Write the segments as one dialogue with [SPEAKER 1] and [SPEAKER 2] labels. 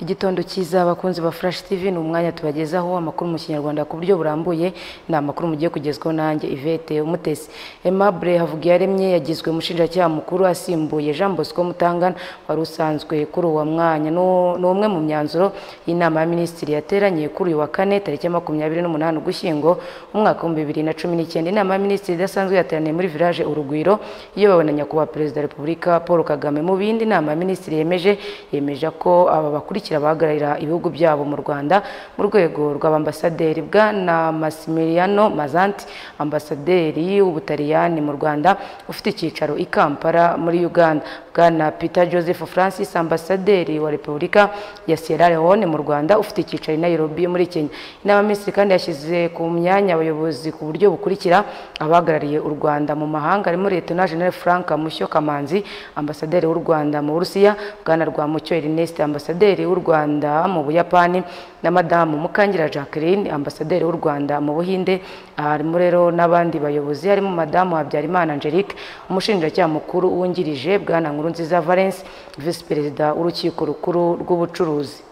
[SPEAKER 1] igitondo cyiza abakunzi ba furashi tivi ni umwanya tubagezaho amakuru mu kinyarwanda ku buryo burambuye ni amakuru mugiye kugezwaho nanjye ivete umutesi aimable havugiyaremye yagizwe umushinjacyaha mukuru asimbuye jean bosco mutangana wari usanzwe kuri uwo mwanya N'u- ni umwe mu myanzuro y'inama ya minisitiri yateranye kuri uyu wa kane tariki ya makumyabiri n'umunani ugushyingo umwaka w'ibihumbi bibiri na cumi n'icyenda inama ya minisitiri idasanzwe yateraniye muri village urugwiro iyobowe na nyakubahwa perezida wa repubulika paul kagame mu bindi inama ya minisitiri yemeje yemeje ko aba bakurikira bahagararira ibihugu byabo mu rwanda mu rwego rw'abambasaderi bwana masimiliano mazanti ambasaderi w'ubutaliyani mu rwanda ufite icyicaro i kampala muri uganda bwana peter joseph francis ambasaderi wa repubulika ya sierra leone mu rwanda ufite icyicaro i nairobi muri kenya inama ya minisitiri kandi yashyize ku myanya abayobozi ku buryo bukurikira abahagarariye u rwanda mu mahanga harimo leta na general frank mushyo kamanzi ambasaderi w'u rwanda mu burusiya bwana rwamucyo ernest ambasaderi w'u rwanda mu buyapani na madamu mukangira jacqueline ambasaderi w'u rwanda mu buhinde aha harimo rero n'abandi bayobozi harimo madamu habyarimana angelique umushinjacyaha mukuru wungirije bwana nkurunziza valence visi perezida w'urukiko rukuru rw'ubucuruzi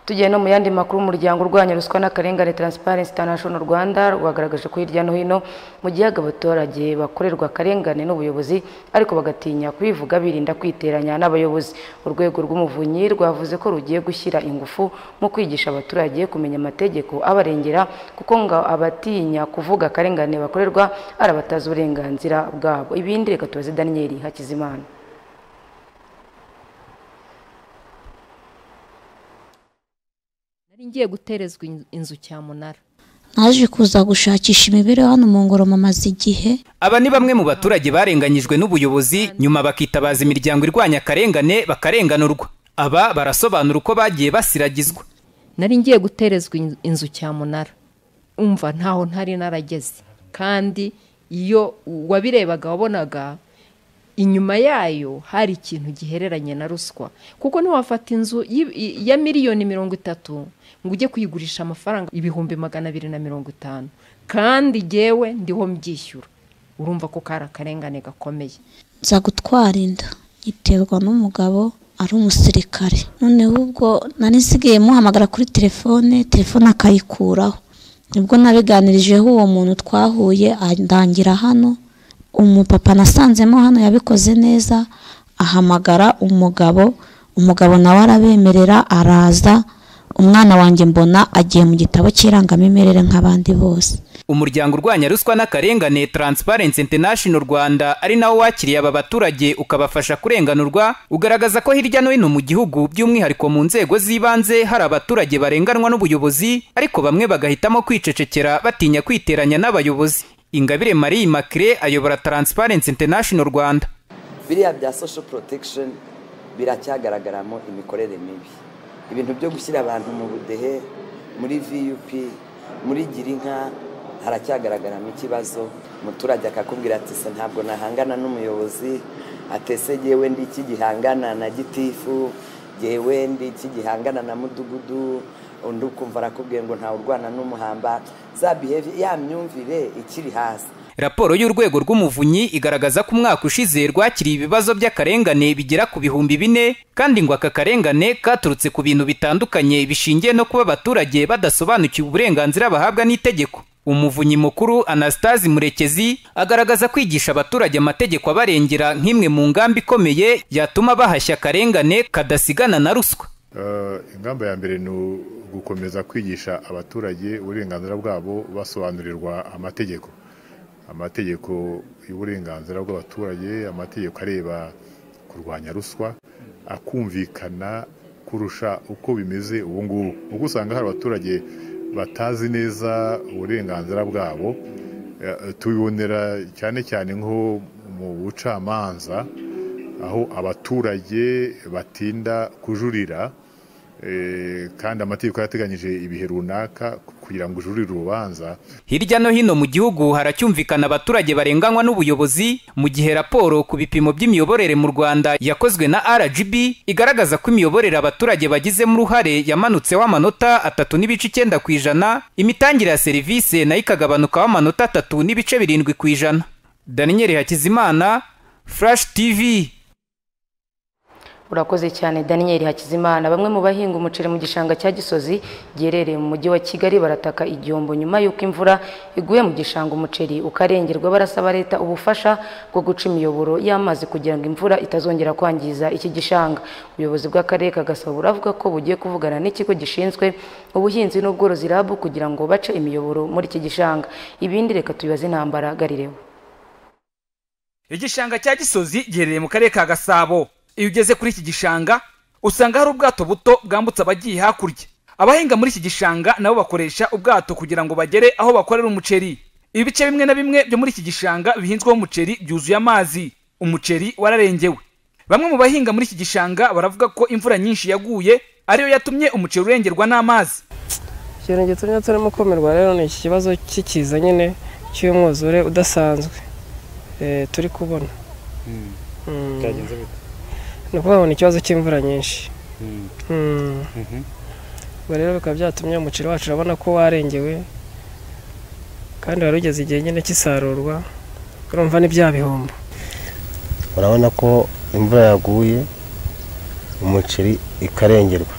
[SPEAKER 1] tugiye no mu yandi makuru umuryango urwanya ruswa n'akarengane Transparency International Rwanda rwagaragaje ko hirya no hino mu gihaga abaturage bakorerwa akarengane n'ubuyobozi ariko bagatinya kubivuga birinda kwiteranya n'abayobozi urwego rw'umuvunyi rwavuze ko rugiye gushyira ingufu mu kwigisha abaturage kumenya amategeko abarengera kuko ngo abatinya kuvuga akarengane bakorerwa ari abatazi uburenganzira bwabo ibindi reka tubaze Daniel Hakizimana
[SPEAKER 2] nari ngiye guterezwa in- inzu cyamunara
[SPEAKER 3] naje kuza gushakisha imibereho hano mu ngororama amaze igihe
[SPEAKER 4] aba ni bamwe mu baturage barenganyijwe n'ubuyobozi nyuma bakitabaza imiryango irwanya akarengane bakarenganurwa aba barasobanura uko bagiye basiragizwa
[SPEAKER 2] nari ngiye guterezwa in- inzu cyamunara umva ntaho ntari narageze kandi iyo wabirebaga wabonaga inyuma yayo hari ikintu gihereranye na ruswa kuko ntiwafata inzu y- i- ya miliyoni mirongo itatu ngo ujye kuyigurisha amafaranga ibihumbi magana abiri na mirongo itanu kandi jyewe ndiho mbyishyura urumva ko kari akarengane gakomeye
[SPEAKER 3] nza gutwara inda nyiterwa n'umugabo ari umusirikare noneho ubwo nari nsigaye muhamagara kuri telefone telefone akayikuraho nibwo nabiganirijeho uwo muntu twahuye andangira hano umupapa nasanzemo hano yabikoze neza ahamagara umugabo umugabo nawe arabemerera araza umwana wanjye mbona agiye mu gitabo cy'irangamimerere nk'abandi bose
[SPEAKER 4] umuryango urwanya ruswa n'akarengane Transparency International Rwanda ari nawo wakiriye aba baturage ukabafasha kurenganurwa ugaragaza ko hirya no hino mu gihugu by'umwihariko mu nzego z'ibanze hari abaturage barenganwa n'ubuyobozi ariko bamwe bagahitamo kwicecekera batinya kwiteranya n'abayobozi Ingabire Marie Immaculée ayobora Transparency International Rwanda
[SPEAKER 5] biriya bya social protection biracyagaragaramo imikorere mibi ibintu byo gushyira abantu mu budehe muri vup muri girinka haracyagaragaramo ikibazo umuturage akakubwira ati se ntabwo nahangana n'umuyobozi atese yewe ndi iki gihangana na gitifu yewe ndi iki gihangana na mudugudu undi ukumva arakubwiye ngo ntawe urwana n'umuhamba za behavior ya myumvire ikiri hasi
[SPEAKER 4] Raporo y'urwego rw'umuvunyi igaragaza ko umwaka ushize rwakiriye ibibazo by'akarengane bigera ku bihumbi bine kandi ngo aka karengane katurutse ku bintu bitandukanye bishingiye no kuba abaturage badasobanukiwe uburenganzira bahabwa n'itegeko umuvunyi mukuru anastasi murekezi agaragaza kwigisha abaturage amategeko abarengera nk'imwe mu ngamba ikomeye yatuma bahashya akarengane kadasigana na ruswa
[SPEAKER 6] Eh, ingamba ya mbere ni ugukomeza kwigisha abaturage uburenganzira bwabo basobanurirwa amategeko amategeko y'uburenganzira bw'abaturage amategeko areba kurwanya ruswa akumvikana kurusha uko bimeze ubu ngubu kuko usanga hari abaturage batazi neza uburenganzira bwabo eh, tubibonera cyane cyane nko mu bucamanza aho abaturage batinda kujurira eh, kandi amategeko yarateganyije ibihe runaka kugira ngo ujurire urubanza
[SPEAKER 4] Hirya no hino mu gihugu haracyumvikana abaturage barenganywa n'ubuyobozi mu gihe raporo ku bipimo by'imiyoborere mu Rwanda yakozwe na RGB igaragaza ko imiyoborere abaturage bagizemo uruhare yamanutseho amanota atatu n'ibice icyenda ku ijana imitangire ya serivisi nayo ikagabanukaho amanota atatu n'ibice birindwi ku ijana Daniel Hakizimana Flash TV
[SPEAKER 1] urakoze cyane daniel hakizimana bamwe mu bahinga umuceri mu gishanga cya gisozi giherereye mu mujyi wa kigali barataka igihombo nyuma y'uko imvura iguye mu gishanga umuceri ukarengerwa barasaba leta ubufasha bwo guca imiyoboro y'amazi kugira ngo imvura itazongera kwangiza iki gishanga ubuyobozi bw'akarere ka gasabo buravuga ko bugiye kuvugana n'ikigo gishinzwe ubuhinzi n'ubworozi rabu kugira ngo bace imiyoboro muri iki gishanga ibindi reka tubibaze intambara garireho
[SPEAKER 4] igishanga cya gisozi giherereye mu karere ka gasabo iyo ugeze kuri iki gishanga usanga hari ubwato buto bwambutsa abagiye hakurya abahinga muri iki gishanga nabo bakoresha ubwato kugira ngo bagere aho bakorera umuceri ibice bimwe na bimwe byo muri iki gishanga bihinzweho umuceri byuzuye amazi umuceri wararengewe bamwe mu bahinga muri iki gishanga baravuga ko imvura nyinshi yaguye ariyo yatumye umuceri urengerwa n'amazi
[SPEAKER 7] ikintu gitumye turimo kumirwa rero ni iki kibazo cy'ikiza nyine cy'umwuzure udasanzwe eh, turi kubona Mm. ni ukuvuga ngo ni ikibazo cy'imvura nyinshi Mm. Ubwo rero bikaba byatumye umuceri wacu urabona ko warengewe kandi wari ugeze igihe nyine cy'isarurwa urumva ni bya bihombo
[SPEAKER 8] urabona ko imvura yaguye umuceri ikarengerwa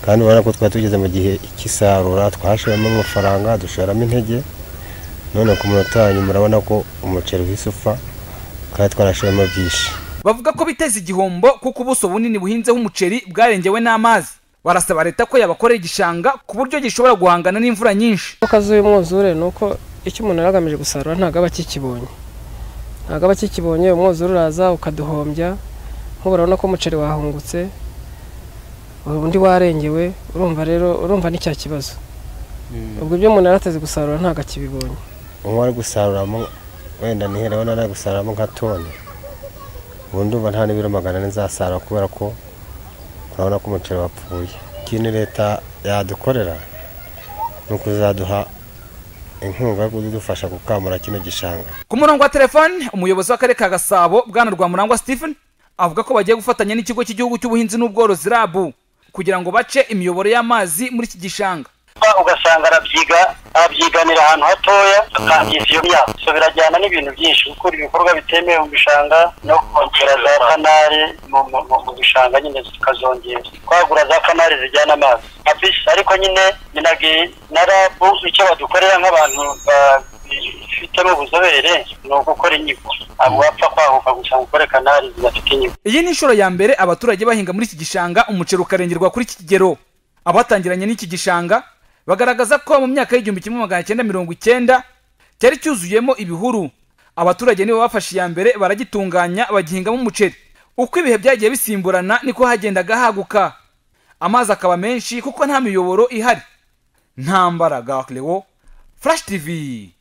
[SPEAKER 8] kandi urabona ko twari tugeze mu gihe cy'isarura twahashiramo amafaranga dushoramo intege none ku munota wa nyuma urabona ko umuceri uhise upfa kandi twarashiramo byinshi
[SPEAKER 4] bavuga ko biteza igihombo kuko ubuso bunini buhinzeho umuceri bwarengewe n'amazi barasaba leta ko yabakorera igishanga ku buryo gishobora guhangana n'imvura nyinshi
[SPEAKER 7] ingaruka z'uyu mwuzure ni uko icyo umuntu yari agamije gusarura ntabwo aba akikibonye ntabwo aba akikibonye umwuzure uraza ukaduhombya nk'ubu urabona ko umuceri wahungutse undi warengewe urumva rero urumva ni cya kibazo ubwo ibyo umuntu yari ateze gusarura ntabwo akibibonye
[SPEAKER 8] umwe ari gusaruramo wenda nihere urabona ari gusaruramo nka toni ubu ndumva nta n'ibiro magana ane nzasarura kubera ko urabona ko umuceri wapfuye ikindi leta yadukorera ni ukuzaduha inkunga yo kudufasha gukamura kino gishanga
[SPEAKER 4] ku murongo wa telefoni umuyobozi w'akarere ka gasabo bwana rwamurangwa stephen avuga ko bagiye gufatanya n'ikigo cy'igihugu cy'ubuhinzi n'ubworozi rabu kugira ngo bace imiyoboro y'amazi muri iki gishanga
[SPEAKER 5] kuba ugasanga arabyiga arabyiganira ahantu hatoya akangiza iyo myaka so birajyana n'ibintu byinshi gukura ibikorwa bitemewe mu bishanga no kongera za kanari mu- mu- mu- mu bishanga nyine zikazongera kwagura za kanari zijyana amazi abisi ariko nyine minagi na rabu icyo badukorera nk'abantu bafitemo ubuzobere ni ugukora inyigo abo bapfa kwahuka gusa ngo ukore kanari zidafite inyigo
[SPEAKER 4] iyi ni inshuro ya mbere abaturage bahinga muri iki gishanga umuceri ukarengerwa kuri iki kigero abatangiranye n'iki gishanga bagaragaza ko mu myaka y'igihumbi kimwe magana cyenda mirongo icyenda cyari cyuzuyemo ibihuru abaturage nibo bafashe iya mbere baragitunganya bagihingamo umuceri uko ibihe byagiye bisimburana niko hagendaga haguka amazi akaba menshi kuko nta miyoboro ihari ntambara gaklewo furashi tivi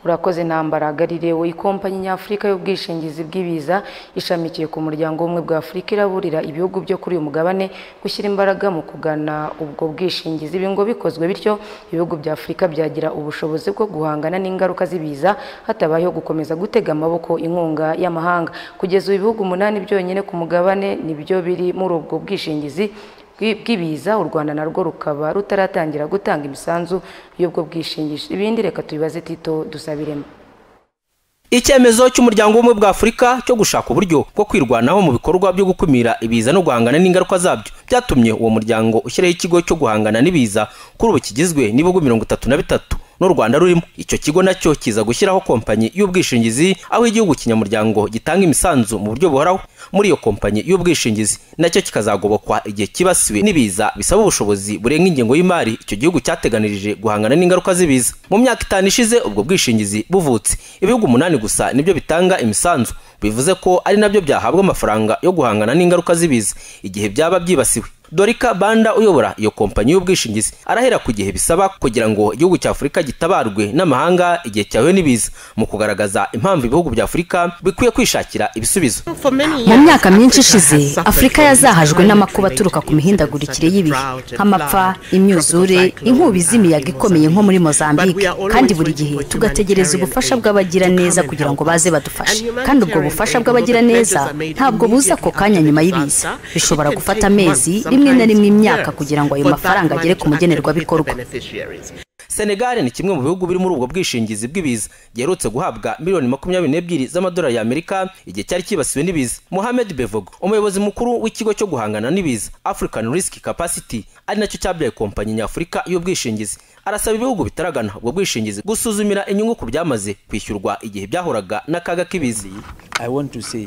[SPEAKER 1] urakoze ntambara garirewe ikompanyi nyafurika y'ubwishingizi bw'ibiza ishamikiye ku muryango w'ubumwe bwa afurika iraburira ibihugu byo kuri uyu mugabane gushyira imbaraga mu kugana ubwo bwishingizi ibi ngo bikozwe bityo ibihugu bya afurika byagira ubushobozi bwo guhangana n'ingaruka z'ibiza hatabayeho gukomeza gutega amaboko inkunga y'amahanga kugeza ubu ibihugu umunani byonyine ku mugabane nibyo biri muri ubwo bwishingizi bwi- bw'ibiza u rwanda narwo rukaba rutaratangira gutanga imisanzu y'ubwo bwishingizi ibindi reka tubibaze tito dusabiremo
[SPEAKER 9] icyemezo cy'umuryango w'ubumwe bwa afurika cyo gushaka uburyo bwo kwirwanaho mu bikorwa byo gukumira ibiza no guhangana n'ingaruka zabyo byatumye uwo muryango ushyiraho ikigo cyo guhangana n'ibiza kuri ubu kigizwe n'ibihugu mirongo itatu na bitatu n'u rwanda rurimo icyo kigo nacyo kiza gushyiraho kompanyi y'ubwishingizi aho igihugu kinyamuryango gitanga imisanzu mu buryo buhoraho muri iyo kompanyi y'ubwishingizi nacyo kikazagobokwa igihe kibasiwe n'ibiza bisaba ubushobozi burenga ingengo y'imari icyo gihugu cyateganirije guhangana n'ingaruka z'ibiza mu myaka itanu ishize ubwo bwishingizi buvutse ibihugu umunani gusa nibyo bitanga imisanzu bivuze ko ari nabyo byahabwa amafaranga yo guhangana n'ingaruka z'ibiza igihe byaba byibasiwe dorika banda uyobora iyo kompanyi y'ubwishingizi arahera ku gihe bisaba kugira ngo igihugu cya afurika gitabarwe n'amahanga igihe cyahuye n'ibiza mu kugaragaza impamvu ibihugu bya afurika bikwiye kwishakira ibisubizo
[SPEAKER 10] mu myaka myinshi ishize afurika yazahajwe n'amakuba aturuka ku mihindagurikire y'ibihe nk'amapfa imyuzure inkubi z'imiyaga ikomeye nko muri mozambique kandi buri gihe tugategereza ubufasha bw'abagiraneza kugira ngo baze badufashe kandi ubwo bufasha bw'abagiraneza ntabwo buza ako kanya nyuma y'ibiza bishobora gufata amezi rimwe na rimwe imyaka kugira ngo ayo mafaranga agere ku mugenerwabikorwa
[SPEAKER 4] senegali ni kimwe mu bihugu biri muri ubwo bwishingizi bw'ibiza giherutse guhabwa miliyoni makumyabiri n'ebyiri z'amadolari y'amerika igihe cyari cyibasiwe n'ibiza mohamed bevogo umuyobozi mukuru w'ikigo cyo guhangana n'ibiza african risk capacity ari nacyo cyabyaye kompanyi nyafurika y'ubwishingizi arasaba ibihugu bitaragana ubwo bwishingizi gusuzumira inyungu ku byamaze kwishyurwa igihe byahuraga n'akaga k'ibiza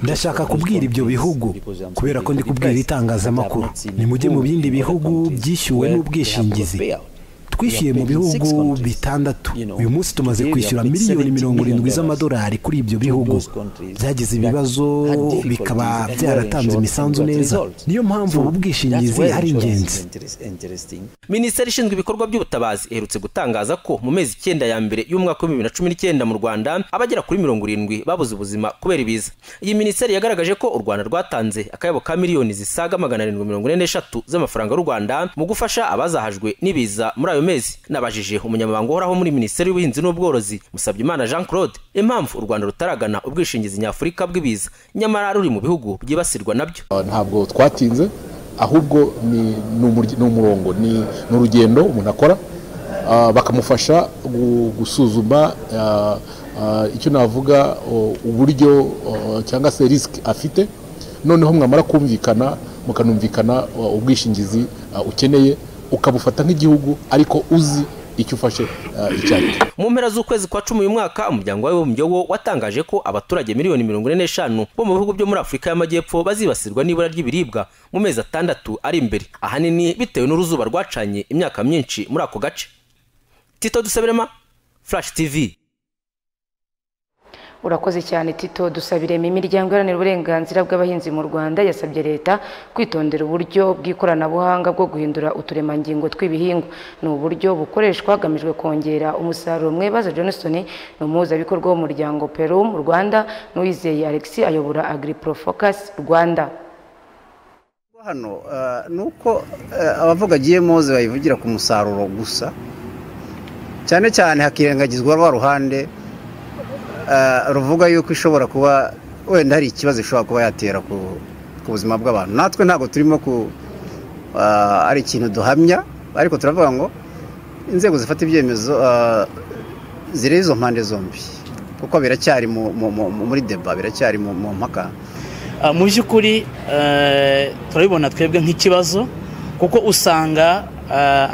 [SPEAKER 11] ndashaka kubwira ibyo bihugu kubera ko ndi kubwira itangazamakuru nimujye mu bindi bihugu byishyuwe n'ubwishingizi twishyuye mu bihugu bitandatu uyu munsi tumaze kwishyura miliyoni mirongo irindwi z'amadolari kuri ibyo bihugu byagize ibibazo bikaba byaratanze imisanzu neza niyo mpamvu ubu bwishingizi ari ingenzi
[SPEAKER 4] minisiteri ishinzwe ibikorwa by'ubutabazi iherutse gutangaza ko mu mezi icyenda ya mbere y'umwaka wa bibiri na cumi n'icyenda mu rwanda abagera kuri mirongo irindwi babuze ubuzima kubera ibiza iyi minisiteri yagaragaje ko u rwanda rwatanze akayabo ka miliyoni zisaga magana arindwi mirongo ine n'eshatu z'amafaranga y'u rwanda mu gufasha abazahajwe n'ibiza muri ayo mezi nabajije umunyamabanga uhoraho muri minisiteri y'ubuhinzi n'ubworozi musabyimana jean claude impamvu u rwanda rutaragana ubwishingizi nyafurika bw'ibiza nyamara ruri mu bihugu byibasirwa nabyo
[SPEAKER 7] ntabwo twatinze ahubwo ni umurongo ni urugendo umuntu akora bakamufasha gusuzuma icyo navuga uburyo cyangwa se risiki afite noneho mwamara kumvikana mukanumvikana ubwishingizi ukeneye ukabufata nk'igihugu ariko uzi icyo ufashe icyo ari cyo
[SPEAKER 4] mu mpera z'ukwezi kwa cumi uyu mwaka umuryango w'abibumbye wo watangaje ko abaturage miliyoni mirongo ine n'eshanu bo mu bihugu byo muri afurika y'amajyepfo bazibasirwa n'ibura ry'ibiribwa mu mezi atandatu ari imbere ahanini bitewe n'uruzuba rwacanye imyaka myinshi muri ako gace tito dusaberema flash tv
[SPEAKER 1] urakoze cyane tito dusabiremo imiryango iharanira uburenganzira bw'abahinzi mu rwanda yasabye leta kwitondera uburyo bw'ikoranabuhanga bwo guhindura uturemangingo tw'ibihingwa ni uburyo bukoreshwa hagamijwe kongera umusaruro mwebaza johnston ni umuhuzabikorwa w'umuryango peru mu rwanda n'uwizeye alex ayobora agriprofocus rwanda
[SPEAKER 5] hano ni uko abavuga agiye moze bayivugira ku musaruro gusa cyane cyane hakirengagizwa rwa ruhande ruvuga yuko ishobora kuba wenda hari ikibazo ishobora kuba yatera ku buzima bw'abantu natwe ntabwo turimo ku ari ikintu duhamya ariko turavuga ngo inzego zifata ibyemezo zireba izo mpande zombi kuko biracyari muri deba biracyari mu mpaka
[SPEAKER 12] mu by'ukuri turabibona twebwe nk'ikibazo kuko usanga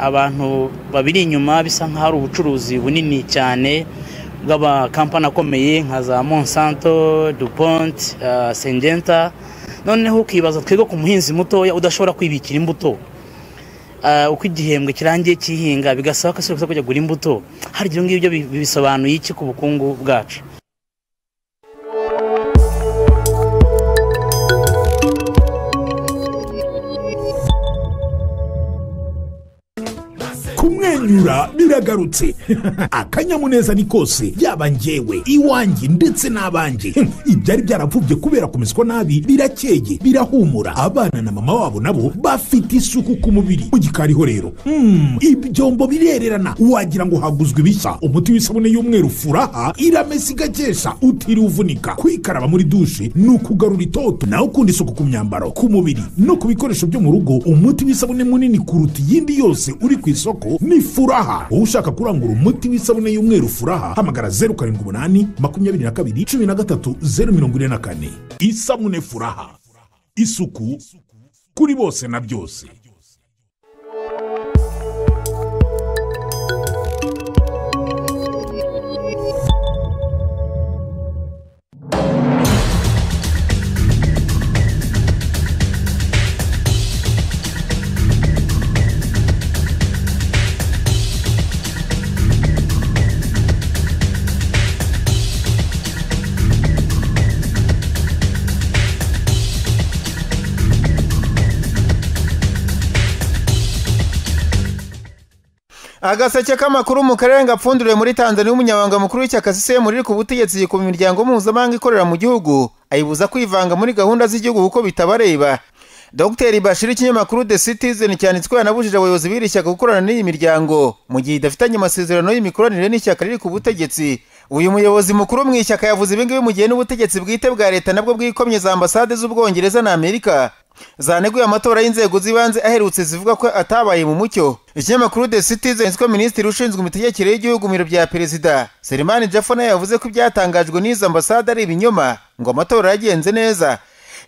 [SPEAKER 12] abantu babiri inyuma bisa nk'aho ari ubucuruzi bunini cyane bw'amakampani akomeye nka za monsanto dupont sengenta noneho ukibaza twebwe ku muhinzi mutoya udashobora kwibikira imbuto uko igihembwe kirangiye kihinga bigasaba ko asubira kujya kugura imbuto hari ibyo ngibyo bisobanuye iki ku bukungu bwacu
[SPEAKER 6] kumwenyura biragarutse akanyamuneza ni kose yaba njyewe iwanjye ndetse n'abanjye ibyari byarapfubye kubera kumeswa nabi birakeye birahumura abana na mama wabo nabo bafite isuku ku mubiri mu gikariho rero ibyombo birererana wagira ngo haguzwe ibishya umuti w'isabune y'umweru furaha iramesa igakesha utiriwe uvunika kwikaraba muri dushe ni ukugarura itoto nawe ukunda isuku ku myambaro ku mubiri no ku bikoresho byo mu rugo umuti w'isabune munini kuruta iyindi yose uri ku isoko ni furaha wowe ushaka kurangura umuti w'isabune y'umweru furaha hamagara zeru karindwi umunani makumyabiri na kabiri cumi na gatatu zeru mirongo ine na kane isabune furaha isuku kuri bose na byose
[SPEAKER 8] agaseke k'amakuru mu karere gapfunduriwe muri tanzania umunyamabanga mukuru w'ishyaka sisiyemu riri ku butegetsi yikuba imiryango mpuzamahanga ikorera mu gihugu ayibuza kwivanga muri gahunda z'igihugu kuko bitabareba dogiteri bashir ikinyamakuru the citizen cyanditswe yanabujije abayobozi b'iri shyaka gukorana n'iyi miryango mu gihe idafitanye amasezerano y'imikoranire n'ishyaka riri ku butegetsi uyu muyobozi mukuru mu ishyaka yavuze ibingibi mu gihe n'ubutegetsi bwite bwa leta nabwo bwikomye za ambasade z'ubwongereza na amerika zaneguye amatora y'inzego z'ibanze aherutse zivuga ko atabaye mu mucyo ikinyamakuru the citizen ko minisitiri ushinzwe imitegekere y'igihugu mu biro bya perezida selimani jafo nawe yavuze ko ibyatangajwe n'izo ambasade ari ibinyoma ngo amatora yagenze neza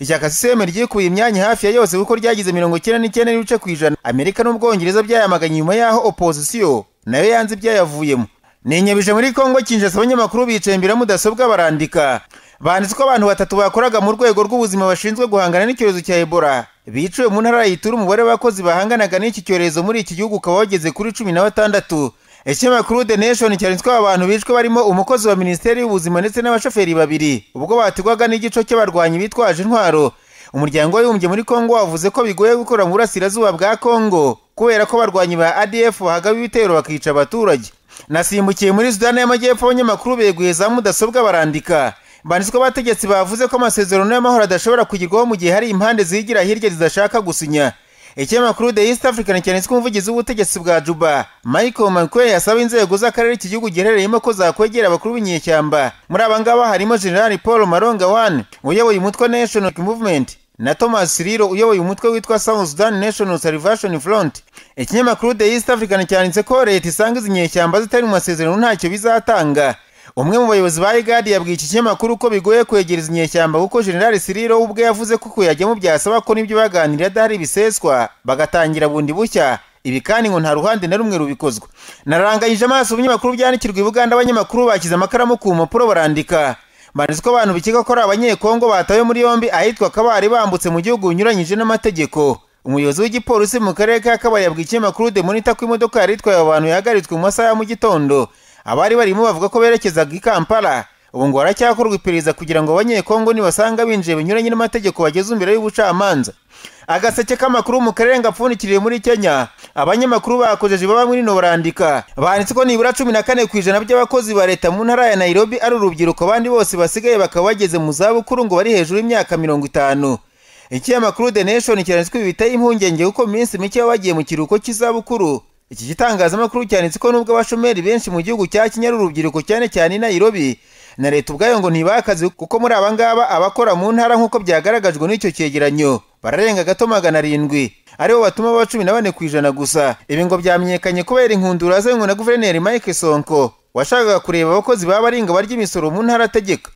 [SPEAKER 8] ishyaka siseme ryikuye imyanya hafi ya yose kuko ryagize mirongo icyenda n'icyenda n'ibice ku ijana amerika n'ubwongereza byayamaganye nyuma y'aho opozisiyo nayo yanze ibyayavuyemo ninyabije muri kongo kinshasa abanyamakuru bicaye imbere ya mudasobwa barandika banditse ko abantu batatu bakoraga mu rwego rw'ubuzima bashinzwe guhangana n'icyorezo cya ebola biciwe mu ntara yitura umubare w'abakozi bahanganaga n'iki cyorezo muri iki gihugu ukaba wageze kuri cumi na batandatu ikinyamakuru the nation cyanditswe abantu bishwe barimo umukozi wa minisiteri y'ubuzima ndetse n'abashoferi babiri ubwo bategwaga n'igico cy'abarwanyi bitwaje intwaro umuryango w'abibumbye muri kongo wavuze ko bigoye gukora mu burasirazuba bwa kongo kubera ko abarwanyi ba adf bahagaba ibitero bakica abaturage nasimbukiye muri sudani y'amajyepfo abanyamakuru beguye za mudasobwa barandika banditswe abategetsi bavuze ko amasezerano y'amahoro adashobora kugerwaho mu gihe hari impande zigira hirya zidashaka gusinya ikinyamakuru the east african cyanditswe umuvugizi w'ubutegetsi bwa juba michael mcquay yasaba inzego z'akarere iki gihugu giherereyemo ko zakwegera abakuru b'inyeshyamba muri aba ngaba harimo generali paul maronga wan uyoboye umutwe national movement na thomas riro uyoboye umutwe witwa south sudan national salvation front ikinyamakuru the east african cyanditse ko leta isanga izi nyeshyamba zitari mu masezerano ntacyo bizatanga umwe mu bayobozi ba igadi yabwiye iki kinyamakuru ko bigoye kwegereza inyeshyamba kuko generali siriro ubwe yavuze ko kuyajyamo byasaba ko n'ibyo baganira adahari biseswa bagatangira bundi bushya ibi kandi ngo nta ruhande na rumwe rubikozwa naranganyije amaso ibinyamakuru byandikirwa i buganda abanyamakuru bashyize amakaramu ku mpapuro barandika banditse ko abantu bikeka ko ari abanyekongo batawe muri yombi ahitwa kabari bambutse mu gihugu binyuranyije n'amategeko umuyobozi w'igipolisi mu karere ka kabari yabwiye ikinyamakuru demonita ko imodoka yari itwaye abo bantu yahagaritswe mu masaha ya mu gitondo abari barimo bavuga ko berekezaga i kampala ubu ngo haracyakorwa iperereza kugira ngo abanyekongo nibasanga binjiye binyuranye n'amategeko bageze imbere y'ubucamanza agaseke k'amakuru mu karere ngapfundikiriye muri kenya abanyamakuru bakojeje baba muri no barandika banditse ko nibura cumi na kane ku ijana by'abakozi ba leta mu ntara ya nairobi ari urubyiruko abandi bose basigaye bakaba bageze mu zabukuru ngo bari hejuru y'imyaka mirongo itanu ikinyamakuru the nation kiranditswe bibitaho impungenge kuko mu minsi mike baba bagiye mu kiruhuko cy'izabukuru iki gitangazamakuru cyanditse ko nubwo abashomeri benshi mu gihugu cya kenya ari urubyiruko cyane cyane i nairobi na leta ubwayo ngo ntibakaze kuko muri aba ngaba abakora mu ntara nk'uko byagaragajwe n'icyo cyegeranyo bararenga gato magana arindwi aribo batuma baba cumi na bane ku ijana gusa ibi ngo byamenyekanye kubera inkundura azanywe na guverineri mike sonko washakaga kureba abakozi baba baringa barya imisoro mu ntara ategeka